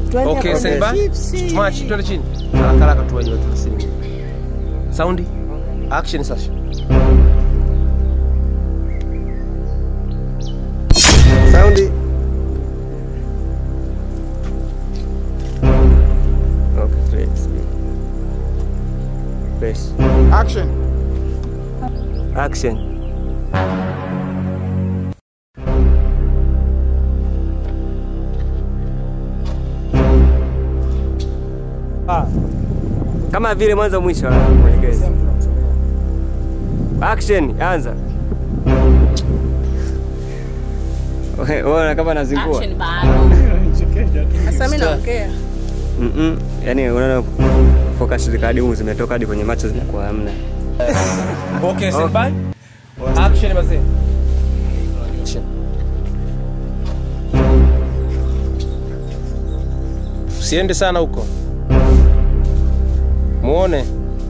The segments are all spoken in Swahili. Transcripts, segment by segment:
Twende Okay, kwa stand by. chipsi. March, twende chini. Haraka haraka tu wenyewe tunasini. Saundi. Action sasa. Saundi. Okay, three, speed. Press. Action. Action. Kama vile mwanzo mwisho mwelekezi. Action, anza. Wewe unaona kama nazingua. Action bado. Sasa mimi naongea. Mm-mm. Yaani unaona focus zikadimu zimetoka hadi kwenye macho zinakuwa hamna. Okay, stand by. Action basi. Action. Usiende sana huko. Muone.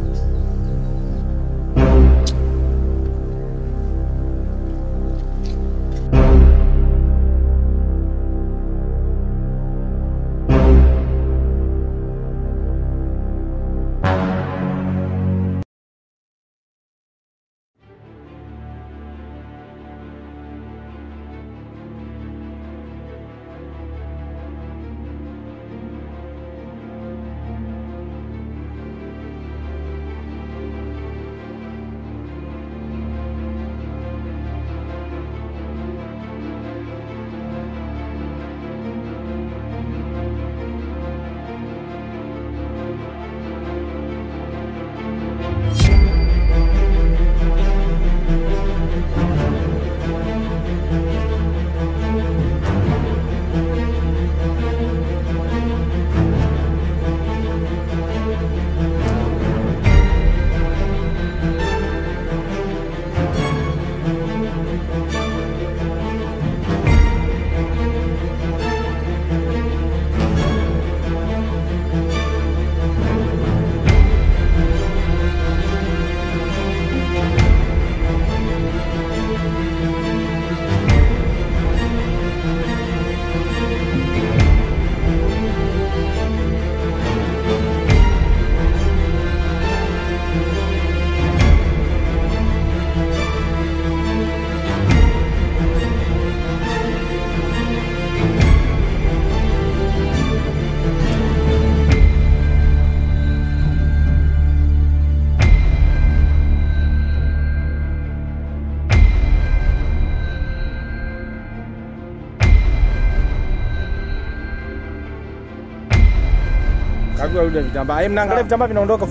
Kagua rudi vitambaa. Eh, mnaangalia vitambaa vinaondoka.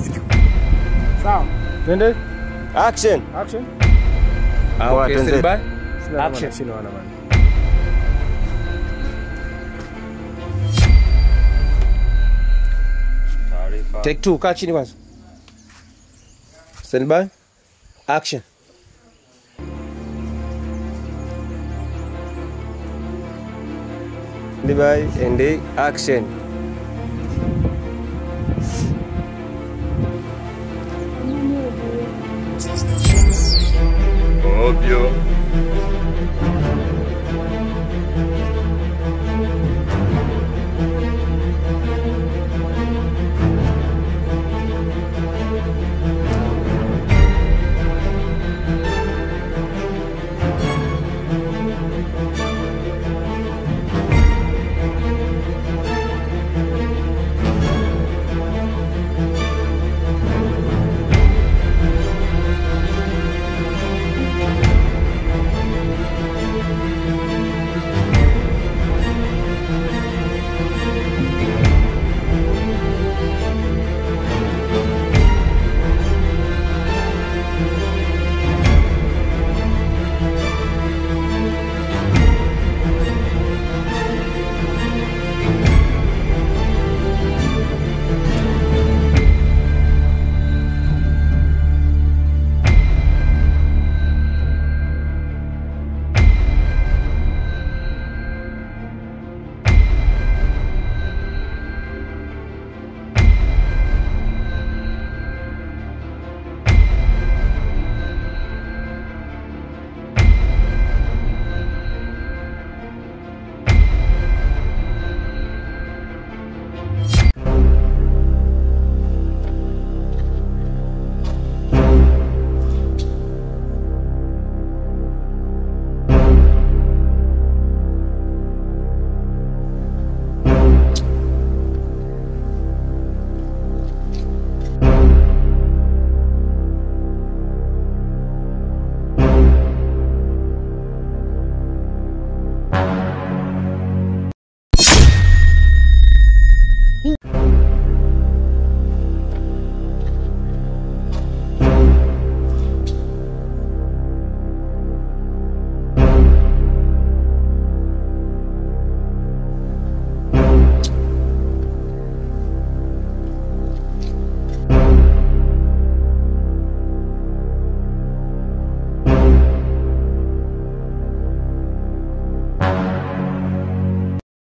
Sawa. Twende. Action. Action. Poa, Okay, twenzetu. stand by. Sina Action. Action. Sina wana bana. Take two, kaa chini kwanza. Stand by. Action. By and action. Ovyo.